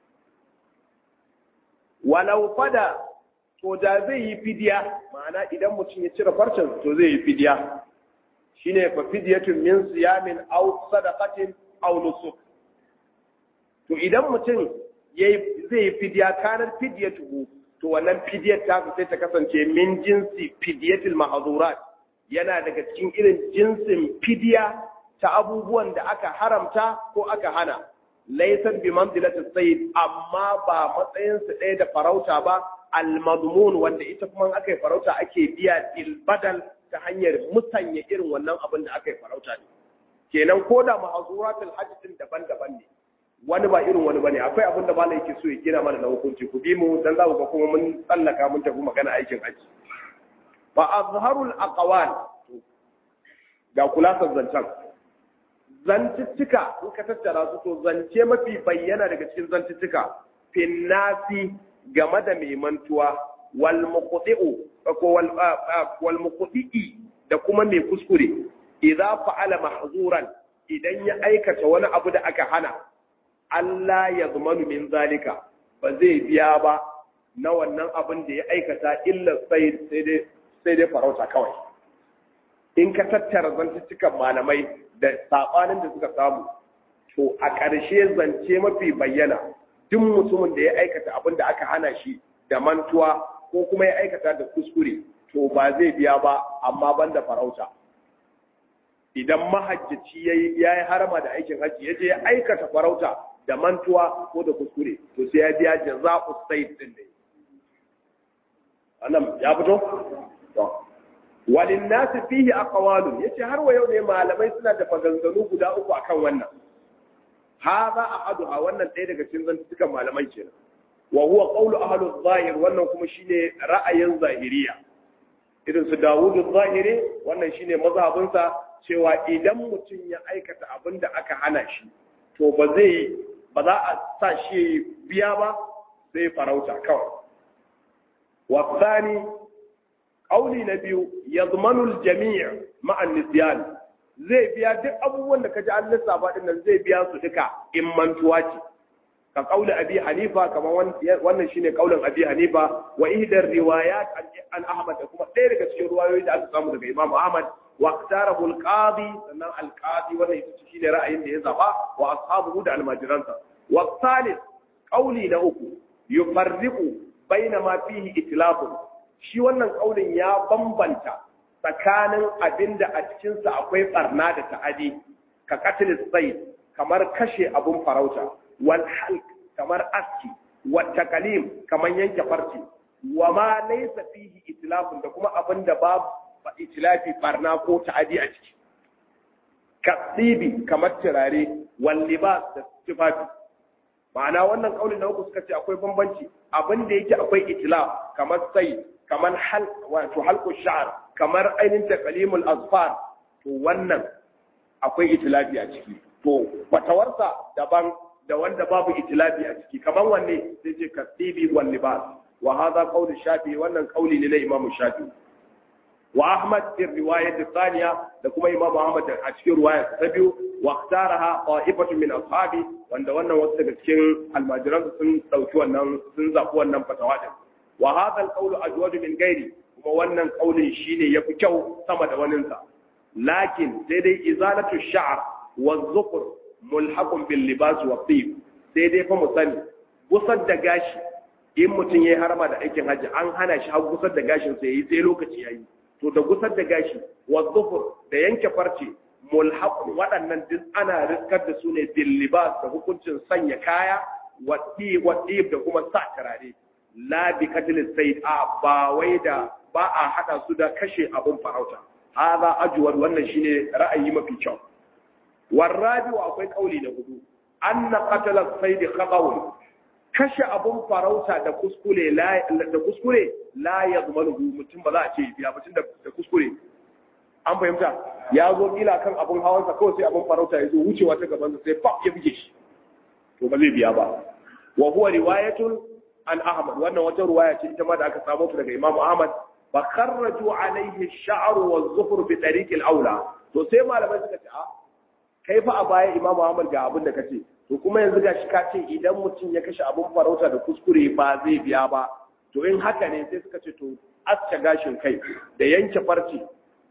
[SPEAKER 1] walau fada to da zai yi fidiya ma'ana idan mutum ya cire farcen to zai yi fidiya shine fa fidyatun min siyamin aw sadaqatin aw nusuk to idan mutum yayi zai yi fidiya kanar fidyatuhu to wannan fidiyar ta sai ta kasance min jinsi fidiyatul mahzurat yana daga cikin irin jinsin fidiya ta abubuwan da aka haramta ko aka hana laysat bi manzilatis sayyid amma ba matsayin su ɗaya da farauta ba al-madmun wanda ita kuma aka yi farauta ake biya dil badal ta hanyar musanya irin wannan abin da aka yi farauta ne kenan ko da mahzuratul hajj din daban-daban ne wani ba irin wani bane akwai abin da malai yake so ya gina mana na hukunci ku bi mu dan za ku ga kuma mun tsallaka mun tafi magana aikin haji fa azharul aqwal ga kulasar zancen zantuttuka in ka tattara su to zance mafi bayyana daga cikin zantuttuka finnasi game da mai mantuwa wal muqti'u ko wal wal muqti'i da kuma mai kuskure idza fa'ala mahzuran idan ya aikata wani abu da aka hana Allah ya zumanu min zalika ba zai biya ba na wannan abin da ya aikata illa sai sai dai farauta kawai in ka tattara zantuttukan malamai da sabanin da suka samu to a ƙarshe zance mafi bayyana duk mutumin da ya aikata abin da aka hana shi da mantuwa ko kuma ya aikata da kuskure to ba zai biya ba amma banda farauta idan mahajjaci ya yi harama da aikin hajji ya je ya aikata farauta da mantuwa ko da kuskure to sai ya biya jaza'u sayd din ne annan ya fito to walin nas fihi aqwalun yace har wa yau ne malamai suna da maganganu guda uku akan wannan hadha ahaduha wannan ɗaya daga cikin zantukan malamai kenan wa huwa qawlu ahli zahir wannan kuma shine ra'ayin zahiriya irin su Dawudu zahiri wannan shine mazhabinsa cewa idan mutum ya aikata abin da aka hana shi to ba zai ba za a sa shi biya ba sai farauta kawai wasani ƙauli na biyu ya zumanul jami'a ma'an nisyan zai biya duk abubuwan da ka ji an lissafa din nan zai biya su duka in mantuwa ce ka kauli abi hanifa kamar wannan shine kaulin abi hanifa wa ihdar riwayat an ahmad da kuma ɗaya daga cikin ruwayoyi da aka samu daga imam ahmad wa iktarahu al-qadi sannan al-qadi wannan ita shine ra'ayin da ya zaba wa ashabuhu da almajiransa wa thalith kauli na uku yufarriqu baina ma fihi itlafun shi wannan kaulin ya bambanta tsakanin abinda a cikinsa akwai barna da ta'adi ka katil sai kamar kashe abun farauta wal halq kamar aski wa takalim kamar yanke farce wa ma laysa fihi itlafun da kuma abinda babu itlafi barna ko ta'adi a ciki kasibi kamar turare wal libas da tufafi ma'ana wannan kaulin na uku suka ce akwai bambanci abin da yake akwai itilaf kamar sai kamar hal wato halqu sha'r kamar ainin taqlimul azfar to wannan akwai itilafi a ciki to fatawarsa daban da wanda babu itilafi a ciki kamar wanne sai ce kasibi wal libas wa hadha qawl shafi wannan kauli ne na imam shafi wa ahmad fi riwayat thaniya da kuma imam ahmad a cikin riwaya ta biyu wa ikhtaraha qa'ifatu min ashabi wanda wannan wasu daga cikin almajiran sun dauki wannan sun zabi wannan fatawa din wa hadha al-qawlu ajwadu min ghairi kuma wannan kaulin shine yafi kyau sama da waninsa lakin sai dai izalatu sha'r wa dhufr mulhaqun bil libas wa tib sai dai fa mu sani gusar da gashi in mutum yayi harama da aikin haji an hana shi har gusar da gashin sa yayi sai lokaci yayi to da gusar da gashi wa dhufr da yanke farce mulhaqun waɗannan duk ana riskar da su ne bil libas da hukuncin sanya kaya wa tib wa tib da kuma sa turare la bi katil sayd a ba wai da ba a hada su da kashe abun farauta hada ajwar wannan shine ra'ayi mafi kyau warabi wa akwai kauli na hudu anna qatala sayd khata'un kashe abun farauta da kuskure la da kuskure la yazmanu mutum ba za a ce biya mutum da kuskure an fahimta ya zo kila kan abun hawansa kawai sai abun farauta ya zo wucewa ta gaban sai pap ya buge shi to ba zai biya ba wa huwa riwayatun an Ahmad wannan wata ruwaya ce ita ma da aka samu daga Imam Ahmad fa kharraju alaihi ash-sha'r wa az-zufr bi tariq al-aula to sai malamai suka ce a kai fa a baya Imam Ahmad ga abin da kace to kuma yanzu gashi ka ce idan mutum ya kashe abin farauta da kuskure ba zai biya ba to in haka ne sai suka ce to aske gashin kai da yanke farce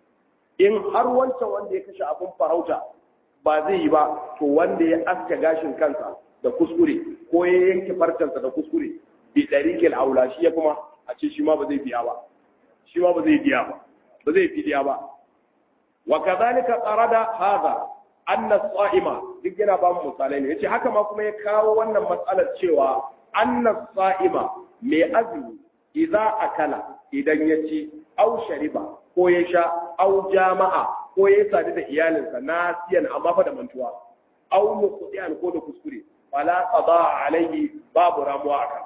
[SPEAKER 1] in har wancan wanda ya kashe abin farauta ba zai yi ba to wanda ya aske gashin kansa da kuskure ko ya yanke farcensa da kuskure bi ɗariƙil aula shi ya kuma a ce shi ma ba zai biya ba shi ma ba zai biya ba ba zai fidiya ba wa kadhalika qarada hadha anna sa'ima duk yana ba mu misalai ne yace haka ma kuma ya kawo wannan matsalar cewa anna sa'ima mai azumi idza akala idan ya ci au shariba ko ya sha au jama'a ko ya sadu da iyalinsa nasiyan amma fa da mantuwa au muqdiyan ko da kuskure fala qada alaihi babu ramuwa akan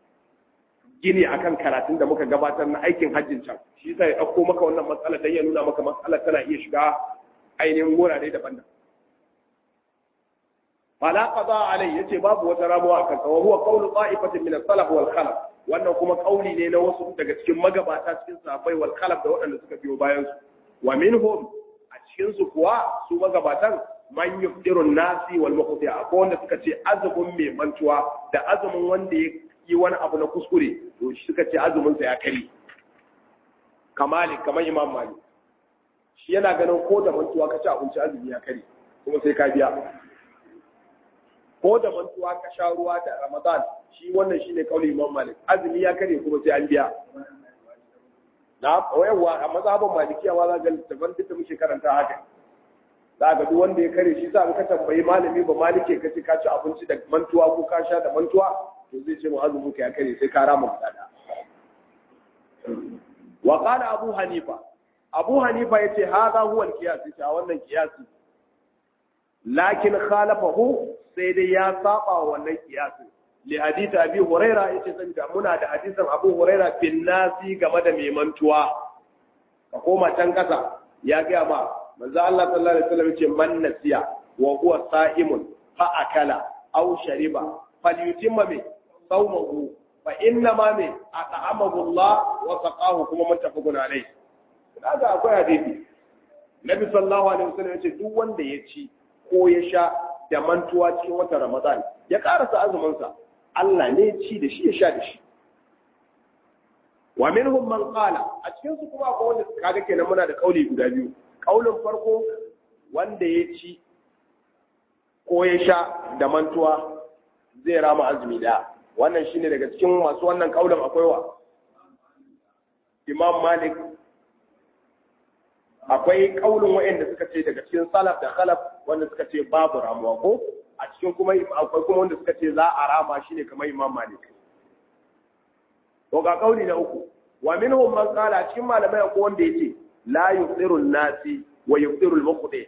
[SPEAKER 1] gini akan karatun da muka gabatar na aikin hajjin can shi yasa ya dauko maka wannan matsala dan ya nuna maka matsalar tana iya shiga ainihin wurare daban-daban fala qada alai yace babu wata ramuwa akan sa wa huwa qawlu ta'ifatin min as-salaf wal khalaf wannan kuma kauli ne na wasu daga cikin magabata cikin sahabbai wal khalaf da waɗanda suka biyo bayan su wa minhum a cikin su kuwa su magabatan man yuftirun nasi wal muqti akwai wanda suka ce azumin mai mantuwa da azumin wanda ya yi wani abu na kuskure to shi suka ce azumin sa ya kare kamali kamar imam malik shi yana ganin ko da mantuwa ka ci abinci azumi ya kare kuma sai ka biya ko da mantuwa ka sha ruwa da ramadan shi wannan shine kauli imam malik azumi ya kare kuma sai an biya na yawa a mazhabin malikiya ma za ga littafan duk da muke karanta haka za ga duk wanda ya kare shi sa ka tambayi malami ba malike ka ce ka ci abinci da mantuwa ko ka sha da mantuwa to zai ce mu azumin ka ya kare sai ka rama gudana wa qala abu hanifa abu hanifa yace hadha huwa al-qiyas yace wannan qiyasi lakin khalafahu sai dai ya saba wannan qiyasin li hadith abi huraira yace saboda muna da hadisin abu huraira bin nasi game da mai mantuwa ka koma can kasa ya ga ma manzo Allah sallallahu alaihi wasallam yace man nasiya wa huwa sa'imun fa akala aw shariba falyutimma bi sawmahu fa inna ma bi at'amahu Allah wa saqahu kuma muttafaqun alayhi kaga akwai hadisi Nabi sallallahu alaihi wasallam yace duk wanda ya ci ko ya sha da mantuwa cikin watan Ramadan ya karasa azuminsa Allah ne ci da shi ya sha da shi wa minhum man qala a cikin su kuma akwai wanda kaga kenan muna da kauli guda biyu kaulin farko wanda ya ci ko ya sha da mantuwa zai rama azumi da wannan shine daga cikin masu wannan kaulin akwai wa Imam Malik akwai kaulin waɗanda suka ce daga cikin salaf da khalaf wanda suka ce babu ramuwa ko a cikin kuma akwai kuma wanda suka ce za a rama shine kamar Imam Malik to ga kauli na uku wa minhum man qala cikin malamai akwai wanda yace la yusiru nasi wa yusiru al-muqdi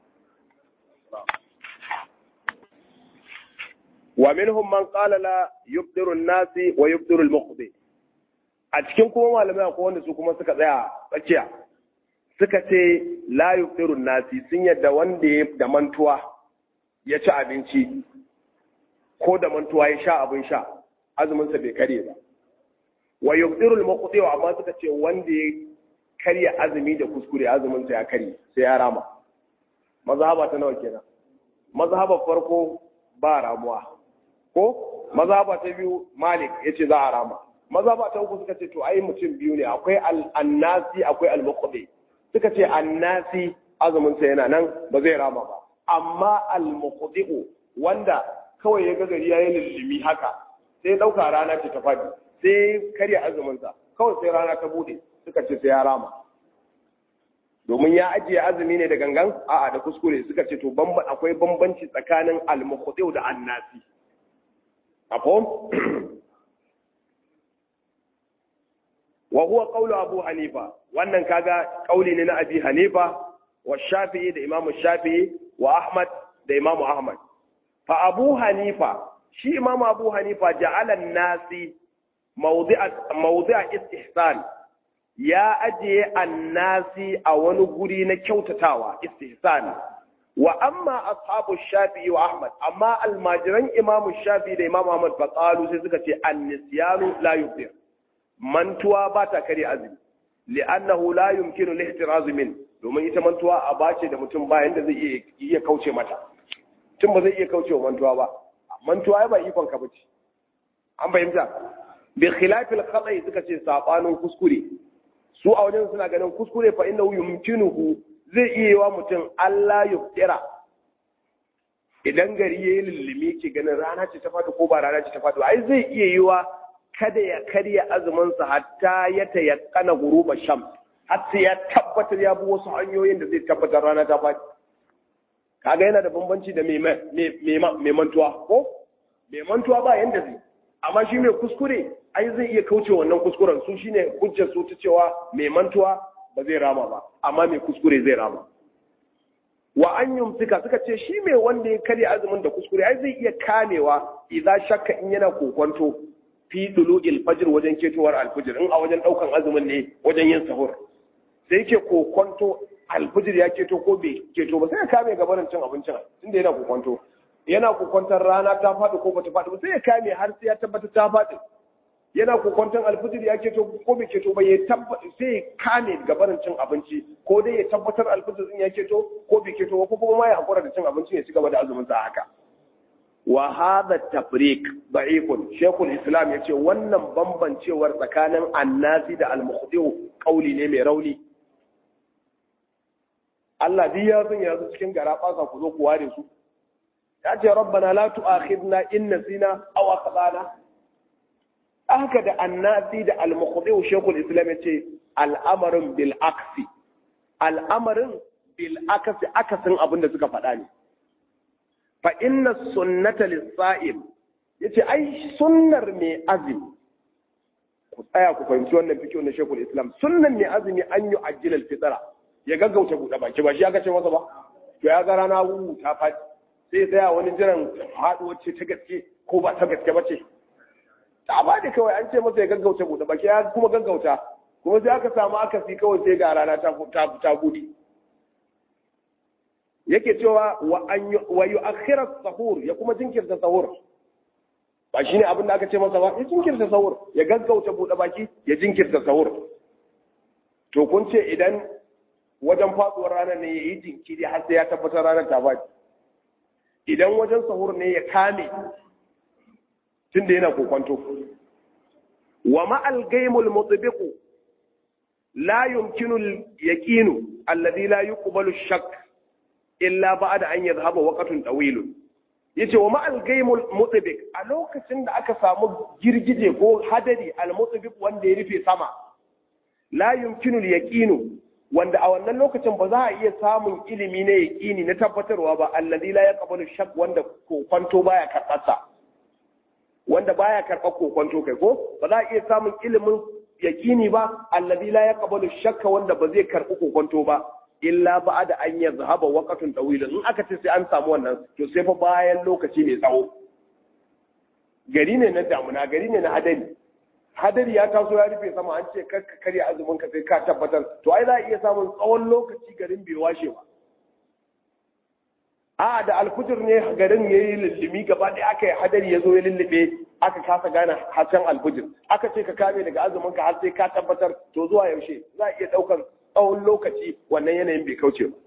[SPEAKER 1] wa minhum man qala la yusiru nasi wa yusiru al-muqdi a cikin kuma malamai akwai wanda su kuma suka tsaya tsakiya suka ce la yusiru nasi sun yadda wanda ya da mantuwa ya ci abinci ko da mantuwa ya sha abin sha azumin sa bai kare ba wa yubdirul muqti wa amma suka ce wanda ya karya azumi da kuskure azumin sa ya karye sai ya rama mazhaba ta nawa kenan mazhaba farko ba ramuwa ko mazhaba ta biyu malik yace za a rama mazhaba ta uku suka ce to ai mutum biyu ne akwai al-annasi akwai al-muqti suka ce annasi azumin sa yana nan ba zai rama ba amma al-muqti wanda kawai ya ga gari yayin lillimi haka sai dauka rana ce ta fadi sai karya azuminsa kawai sai rana ta bude suka ce sai ya rama domin ya ajiye azumi ne da gangan a'a da kuskure suka ce to akwai bambanci tsakanin al-mukhtiu da annasi afon wa huwa qawlu abu hanifa wannan kaga kauli ne na abi hanifa wa shafi'i da imamu shafi'i wa ahmad da imamu ahmad fa abu hanifa shi imamu abu hanifa ja'ala an-nasi mawdi'a istihsan ya ajiye annasi a wani guri na kyautatawa istihsan wa amma ashabu shafi'i wa ahmad amma almajiran imamu shafi'i da imamu ahmad fa qalu sai suka ce an-nisyanu la yufdir mantuwa ba ta kare azumi li'annahu la yumkinu al-ihtiraz min domin ita mantuwa a bace da mutum bayan da zai iya kauce mata tun ba zai iya kauce wa mantuwa ba mantuwa ba ikon ka bace an fahimta bi khilafil khata'i suka ce sabanin kuskure su a wajen suna ganin kuskure fa innahu yumkinuhu zai iya yiwa mutum Allah yuftira idan gari yayi lullumi ke ganin rana ce ta fadi ko ba rana ce ta fadi ai zai iya yiwa kada ya karya azumin sa hatta ya tayakkana guruba sham har sai ya tabbatar ya bi wasu hanyoyin da zai tabbatar rana ta fadi kaga yana da bambanci da mai mantuwa ko mai mantuwa ba yanda zai amma shi mai kuskure ai zai iya kauce wannan kuskuren su shine hujjar su ta cewa mai mantuwa ba zai rama ba amma mai kuskure zai rama wa an yumsika suka ce shi mai wanda ya karya azumin da kuskure ai zai iya kamewa idza shakka in yana kokonto fi dulu'il fajr wajen ketowar alfajr in a wajen daukan azumin ne wajen yin sahur sai yake kokonto alfajr ya keto ko bai keto ba sai ya kame gabanin cin abincin tunda yana kokonto yana kokwantar rana ta faɗi ko bata faɗi ba sai ya kame har sai ya tabbata ta faɗi yana kokwantar alfijir ya keto ko bai keto ba ya tabbata sai ya kame gabanin cin abinci ko dai ya tabbatar alfijir din ya keto ko bai keto ko kuma ma ya hakura da cin abinci ya ci gaba da azumin sa haka wa hadha tafriq da'ifun shaykhul islam yace wannan bambancewar tsakanin annasi da al-mukhdi'u qauli ne mai rauni Allah duk ya san ya cikin gara fasa ku zo ku ware su ya ce rabbana la tu'akhidna in nasina aw akhtana haka da annasi da al-mukhdi'u shaykhul islam yace al'amarin bil aksi al'amarin bil aksi akasin abin da suka faɗa ne fa inna sunnata lis-sa'im yace ai sunnar mai azumi ku tsaya ku fahimci wannan fikiyo na shaykhul islam sunnar mai azumi an yi ajilal fitra ya gaggauta buɗe baki ba shi aka ce masa ba to ya ga rana wu ta faɗi sai tsaya wani jiran haɗuwar ce ta gaske ko ba ta gaske ba ce ta ba da kawai an ce masa ya gaggauta buɗe baki ya kuma gaggauta kuma sai aka samu akasi kawai sai ga rana ta ta buɗe yake cewa wa yu'akhkhira sahur ya kuma jinkirta sahur ba shine abin da aka ce masa ba ya jinkirta sahur ya gaggauta buɗe baki ya jinkirta sahur to kun ce idan wajen faɗuwar ranar ne ya yi jinkiri har sai ya tabbatar ranar ta faɗi idan wajen sahur ne ya kame tunda yana kokonto wa ma'al gaimul mutbiqu la yumkinu al-yaqinu alladhi la yuqbalu ash-shakk illa ba'da an yadhhaba waqtun tawil yace wa ma'al gaimul mutbiq a lokacin da aka samu girgije ko hadari al-mutbiq wanda ya rufe sama la yumkinu al-yaqinu wanda a wannan lokacin ba za a iya samun ilimi na yaqini na tabbatarwa ba alladhi la yaqbalu shakk wanda kokonto baya karɓarsa wanda baya karɓar kokonto kai ko ba za a iya samun ilimin yaqini ba alladhi la yaqbalu shakka wanda ba zai karɓi kokonto ba illa ba'da an yazhaba waqtun tawil in aka ce sai an samu wannan to sai fa bayan lokaci mai tsawo gari ne na damuna gari ne na hadari hadari ya taso ya rufe sama an ce kar ka karya azumin ka sai ka tabbatar to ai za a iya samun tsawon lokaci garin bai washe ba a da alfujir ne garin ya yi lullumi gaba ɗaya aka yi hadari ya zo ya lullube aka kasa gane hasken alfujir aka ce ka kame daga azumin ka har sai ka tabbatar to zuwa yaushe za a iya ɗaukar tsawon lokaci wannan yanayin bai kauce ba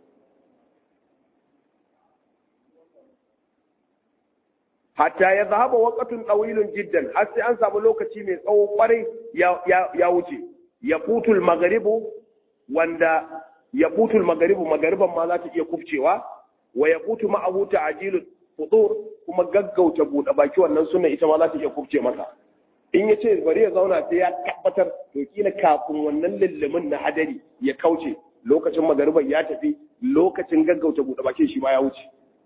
[SPEAKER 1] hatta ya zahaba waqatun tawilun jiddan har sai an samu lokaci mai tsawo kwarai ya wuce ya futul magharibu wanda ya futul magharibu maghariban ma za ta iya kufcewa wa ya futu ma'ahu ta'jilul fudur kuma gaggauta buɗe baki wannan sunna ita ma za ta iya kufce masa in ya ce bari ya zauna sai ya tabbatar to kila kafin wannan lullumin na hadari ya kauce lokacin magariban ya tafi lokacin gaggauta buɗe baki shi ma ya wuce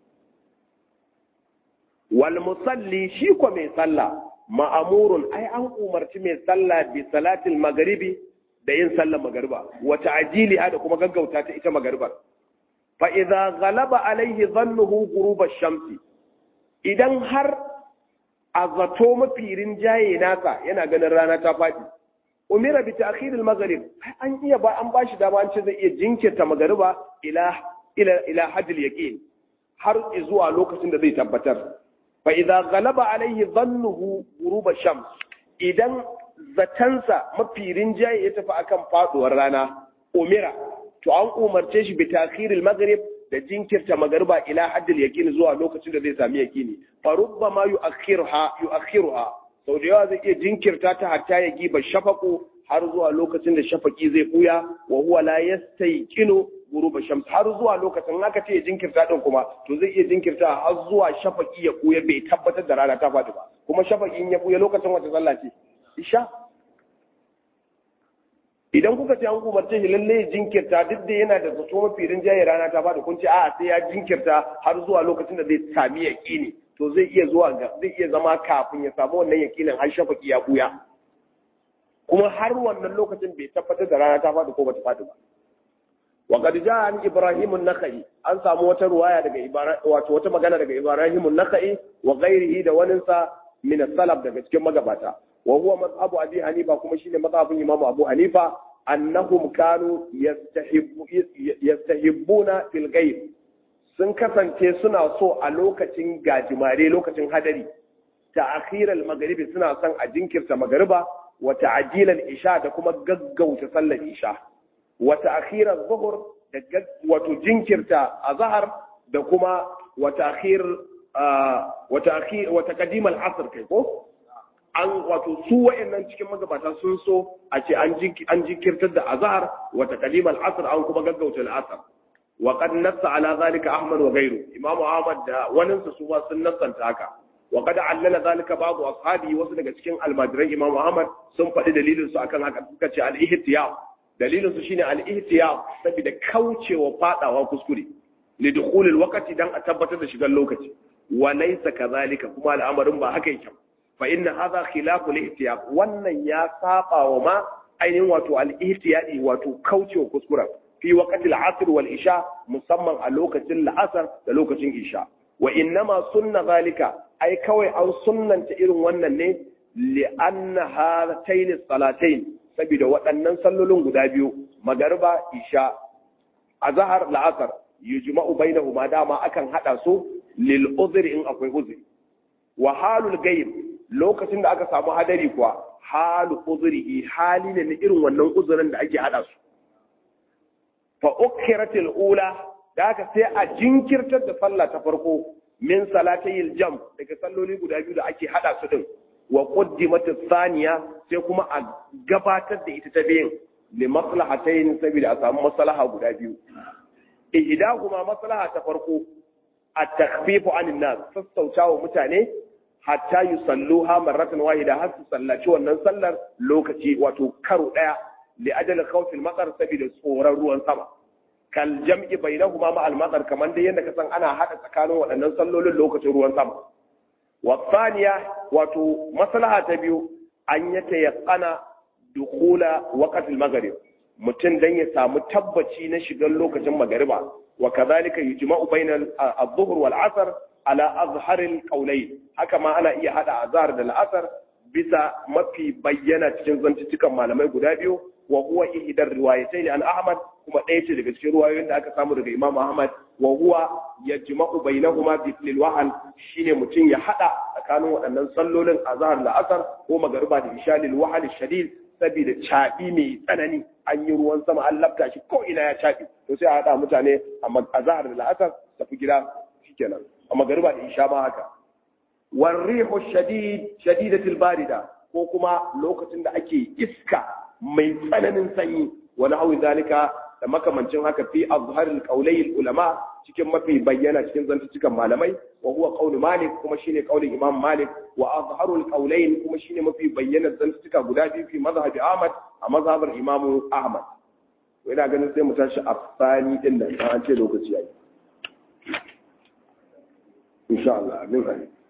[SPEAKER 1] wal musalli shi ko mai sallah ma'amurun ai an umarci mai sallah bi salatil magharibi da yin sallar magariba wa ta'jili da kuma gaggauta ta ita magaribar fa idza ghalaba alaihi dhannuhu ghurub ash-shamsi idan har a zato mafi rinjaye nasa yana ganin rana ta faɗi umira bi ta'khir al-maghrib an iya ba an bashi dama an ce zai iya jinkirta magariba ila ila ila hajjil yaqin har zuwa lokacin da zai tabbatar fa idza ghalaba alaihi dhannuhu ghurub ash-shams idan zatansa mafi rinjaye ya tafi akan faduwar rana umira to an umarce shi bi ta'khir al-maghrib da jinkirta magariba ila haddil yaqin zuwa lokacin da zai sami yaqini fa rubbama yu'akhiruha yu'akhiruha sau da yawa zai iya jinkirta ta hatta ya giba shafaku har zuwa lokacin da shafaki zai buya wa huwa la yastayqinu ghuruba shams har zuwa lokacin haka ce ya jinkirta din kuma to zai iya jinkirta har zuwa shafaki ya buya bai tabbatar da rana ta faɗi ba kuma shafaki in ya buya lokacin wata sallah ce isha idan kuka ce an umarce shi lalle ya jinkirta duk da yana da zato mafi rinjaye rana ta faɗi kun ce a'a sai ya jinkirta har zuwa lokacin da zai sami yaƙini to zai iya zuwa ga zai iya zama kafin ya samu wannan yaƙinin har shafaki ya buya kuma har wannan lokacin bai tabbatar da rana ta faɗi ko bata faɗi ba wa qad jaa an ibrahim an-nakhai an samu wata ruwaya daga ibrahim wato wata magana daga ibrahim an-nakhai wa ghairihi da waninsa min as-salaf daga cikin magabata wa huwa mazhabu abi hanifa kuma shine mazhabin imam abu hanifa annahum kanu yastahibbu yastahibbuna fil ghaib sun kasance suna so a lokacin gajimare lokacin hadari ta'khiral maghribi suna son a jinkirta magriba wa ta'jilal isha da kuma gaggauta sallar isha wa ta'khiral zuhur da wato jinkirta azhar da kuma wa ta'khir wa ta'khir wa taqdim al-asr kai ko an wato su wa'annan cikin magabata sun so a ce an jinkirtar da azhar wa taqdim al-asr an kuma gaggauta al-asr wa qad nassa ala zalika ahmad wa ghayru imam ahmad da wani su ma sun nassanta haka wa qad allala zalika ba'd ashabi wasu daga cikin almajiran imam ahmad sun faɗi dalilin su akan haka suka ce al-ihtiyab dalilin su shine al-ihtiyab saboda kaucewa fadawa kuskure li dukhul al-waqti dan a tabbatar da shigar lokaci wa laysa kadhalika kuma al'amarin ba haka yake fa inna hadha khilafu al-ihtiyab wannan ya saba wa ma ainihin wato al-ihtiyadi wato kaucewa kuskuren fi waqti al-asr wal isha musamman a lokacin la'asar da lokacin isha wa innama sunna zalika ai kawai an sunnanta irin wannan ne li anna hatayn salatayn saboda waɗannan sallolin guda biyu magariba isha azhar la'asar yujma'u bainahuma dama akan hada su lil uzri in akwai uzri wa halul ghaib lokacin da aka samu hadari kuwa halu uzrihi hali ne na irin wannan uzurin da ake hada su fa ukhiratil ula da haka sai a jinkirtar da sallah ta farko min salatayil jam daga salloli guda biyu da ake hada su din wa quddimat thaniya sai kuma a gabatar da ita ta biyin li maslahatayn saboda a samu maslaha guda biyu ihdahuma maslaha ta farko at-takhfifu 'anil nas sassautawa mutane hatta yusalluha marratan wahida har su sallaci wannan sallar lokaci wato karo daya li ajal khawfil matar saboda tsoron ruwan sama kal jam'i bainahuma ma al matar kaman dai yanda ka san ana hada tsakanin waɗannan sallolin lokacin ruwan sama wa thaniya wato maslaha ta biyu an yata yaqana dukhula waqt al maghrib mutum dan ya samu tabbaci na shigar lokacin magariba wa kadhalika yujma'u bainal adh-dhuhr wal 'asr ala azharil qawlayn haka ma ana iya hada azhar da al'asar bisa mafi bayyana cikin zantucikan malamai guda biyu wa huwa ihdar riwayatayn an ahmad kuma ɗaya ce daga cikin ruwayoyin da aka samu daga imam ahmad wa huwa yajma'u bainahuma bi lil wahal shine mutum ya hada tsakanin waɗannan sallolin azhar da asar ko magariba da isha lil wahal shadid saboda caɓi mai tsanani an yi ruwan sama an lafta shi ko ina ya caɓi to sai a haɗa mutane a zahar da la'asar tafi gida shikenan a magariba da isha ma haka warrihu shadid shadidatul barida ko kuma lokacin da ake iska mai tsananin sanyi wani hawi zalika da makamancin haka fi azharil qawlayil ulama cikin mafi bayyana cikin zantucikan malamai wa huwa qawlu malik kuma shine qaulin imam malik wa azharul qawlayn kuma shine mafi bayyana zantucika guda biyu fi mazhabi ahmad a mazhabar imam ahmad ina ganin sai mu tashi afsani din nan an ce lokaci yayi insha Allah amin